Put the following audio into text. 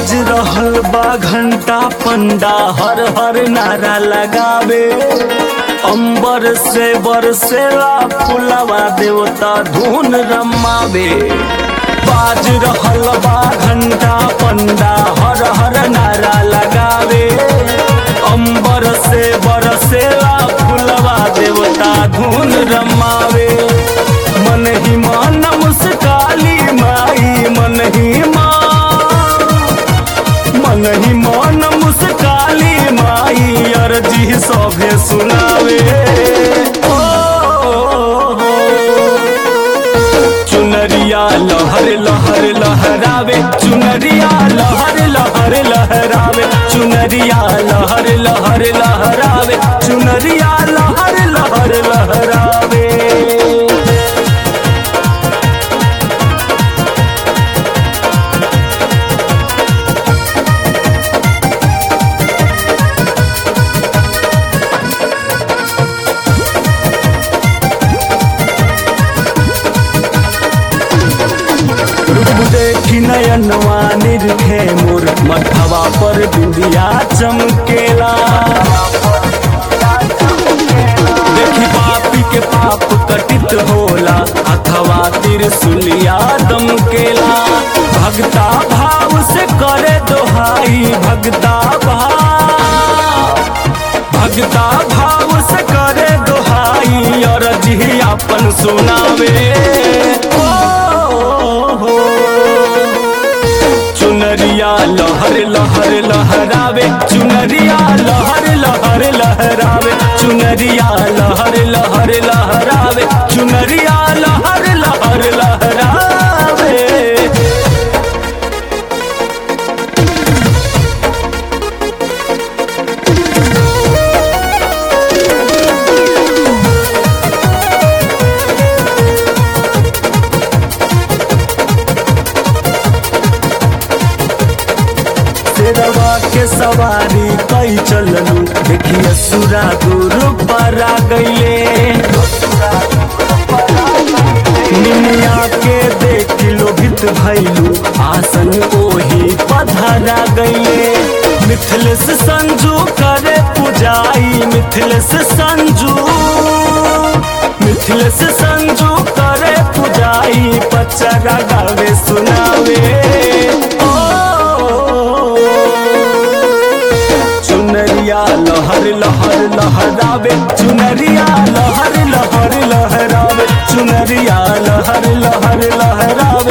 बाज रहल बा घंटा पंडा हर हर नारा लगावे अंबर से बरसेला फुलवा देवता धुन रमावे बाज रहल बा घंटा पंडा हर हर नारा लगावे अंबर से बरसेला फुलवा देवता धुन रमावे मन ही मान मुस्काली माई मन ही मान मन ही मान मुस्काली माई अर्जी सभे सुनावे ओ, चुनरिया लहर लहर लहरावे चुनरिया लहर लहर लहरावे चुनरिया लहर लहर लहरावे चुनरिया लहर लहर लहरावे रूप देखी नयनवा निरखे मोर मठवा पर बिंदिया चमकेला देखी पापी के पाप कटित होला अथवा त्रिशूलिया दमकेला भगता भाव से करे दोहाई भगता भाव भगता भाव से करे दोहाई और जी अपन सुनावे ओ, हो। चुनरिया लहर लहर लहरावे चुनरिया लहर लहर लहरावे चुनरिया लहर लहर लहरावे चुनरिया लहर लहर लहरावे शेरवा के सवारी कई चललू देखिए सुरा गुरु पर आ गईले निमिया के देख लोभित भैलू आसन ओही पधरा गईले मिथिलेश संजू करे पुजाई मिथिलेश संजू मिथिलेश संजू करे पुजाई पचरा गावे सुनावे ओ, चुनरिया लहर लहर लहरावे चुनरिया लहर लहर लहरावे चुनरिया लहर लहर लहरावे